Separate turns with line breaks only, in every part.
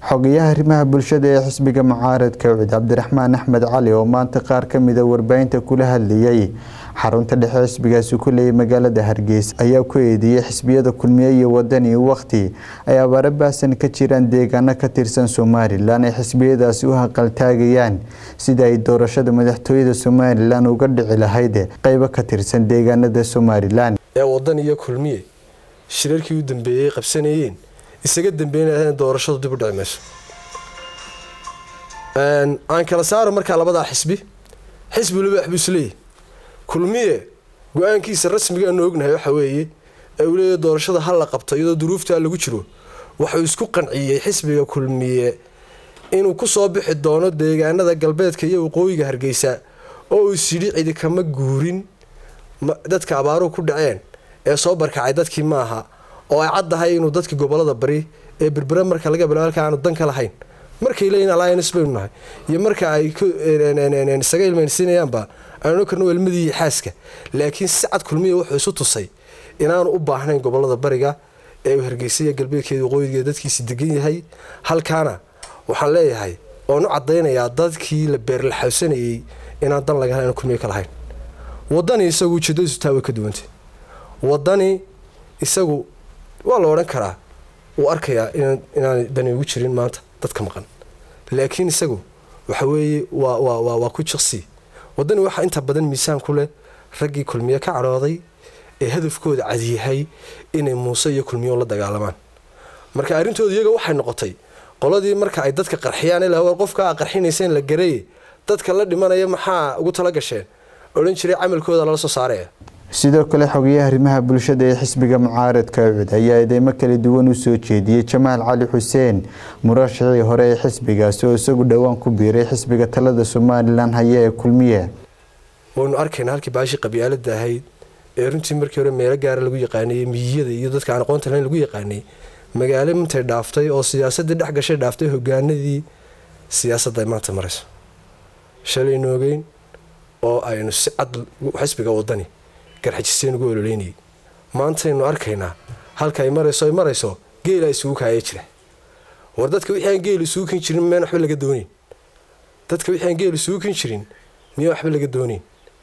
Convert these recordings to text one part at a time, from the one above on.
xogayaha arrimaha bulshada ee xisbiga mucaaradka ucid cabdiraxmaan axmed cali oo maanta qaar ka mida warbaahinta kula hadlayay xarunta dhexe xisbigaasi ku leeyay magaalada hargeysa ayaa ku eedeeyey xisbiyada kulmiye iyo wadani waqti ay abaaro baasan ka jiraan deegaano ka tirsan somalilan ay xisbiyadaasi u haqaltaagayaan sida ay doorashada madaxtooyada somalilan uga dhici lahayd qeybo ka tirsan deegaanada somalilan
ee wadan iyo kulmiye shirarkii u dambeeyey qabsanayeen isaga dambeynaya in doorashadu dib u dhici mayso aan kala saaro markaa labadaa xisbi xisbi waliba waxbuu isleeyahy kulmiye go-aankiisa rasmiga aanu ognahay waxa weeye ee uu leeyahy doorashada ha la qabto iyadoo duruuftaa lagu jiro wuxuu isku qanciyey xisbiga kulmiye inuu kusoo bixi doono deegaanada galbeedka iyo waqooyiga hargeysa oo uu isyidhi cidi kama guurin dadka abaaruhu ku dhaceen ee soo barkacay dadkii maaha oo ay caddahay inuu dadka gobolada bari ee berbere marka laga bilaabo halka aanu dan ka lahayn markay leeyihin alliance baynu nahay iyo marka ay isaga ilmeynsiinayaanba aanu karno elmadii xaaska laakiin si cad kulmiya wuxuu isu tusay inaanu u baahnayn gobolada bariga ee uu hargeysa iyo galbeedkeeda waqooyigeeda dadkiisi degan yahay halkaana waxaan leeyahay oonu caddaynayaa dadkii la beerlaxawsanayey inaan dan laga hel kulmiya ka lahayn wadani isagu ujeedadiisu taa way ka duwantay wadani isagu waa la odhan karaa wuu arkayaa inaanay dani ugu jirin maanta dadka maqan laakiin isagu waxa weeye waa ku jiqsi wadani waxaa inta badan miisaan ku leh raggii kulmiye ka cadhooday ee hadafkooda cadyahay inay muuse iyo kulmiyo la dagaalamaan marka arrintooda iyaga waxay noqotay qoladii marka ay dadka qarxiyaan ilaa war qofka a qarxinaysa in la gareeye dadka la dhimanaya maxaa ugu tala gasheen odhan jiray camalkooda lala soo saaraya
sidoo kale xogayaha arrimaha bulshada ee xisbiga mucaaradka ucud ayaa eedeymo kala duwan u soo jeediyey jamaal cali xuseen murashixii hore ee xisbigaasi oo isagu dhowaan ku biiray xisbiga talada somalilan haya ee kulmiye
waynu arkayna halkii baashii qabyaalada ahayd ee runtii markii hore meelo gaara lagu yaqaanayey miyiyada iyo dadka aan aqoonta lahayn lagu yaqaanay magaalo intay dhaaftay oo siyaasadii dhex gashay dhaaftay hogaanadii siyaasadda ay maanta marayso shalaynu ogeyn oo aynu si cad xisbiga wadani garxajiseen ugu ololeynayay maantaynu arkaynaa halka ay marayso ay marayso geela isugu kaaya jira war dadka wixii aan geel isugu kin jirin miyaan waxba laga doonayn dadka wixii aan geel isugu kin jirin miyaan waxba laga doonayn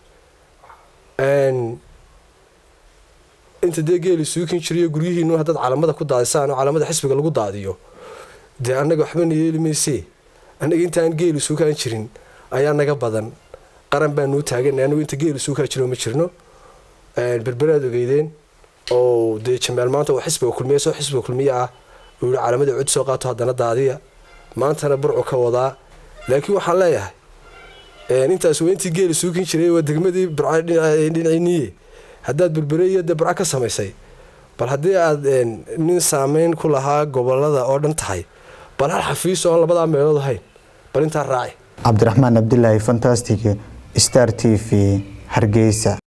inta dee geel isugu kin jirayo guryihiinu haddaad calamada ku daadisaan oo calamada xisbiga lagu daadiyo dee annaga waxbana yeeli maysee annaga intaan geel isugu kaan jirin ayaa naga badan qaran baanuu taaganay anagu inta geel isugu kaa jiro ma jirno berberaad ogeydeen oo dee jamaal maanta waa xisbiga kulmiye soo xisbiga kulmiye ah uu yihi calaamada cud soo qaato haddana daadiya maantana burcu ka wadaa laakiin waxaan leeyahay intaas waa intii geel isuukin jiray waa degmadii burcdhinaciniye haddaad berbere iyo dee burco ka samaysay bal haddii aad nin saameyn ku lahaa gobolada oo dhan tahay bal hal xafiis oo aan labadaa meelood ahayn bal intaa raaci
cabdiraxmaan cabdilaahi fantastic star t v hargeysa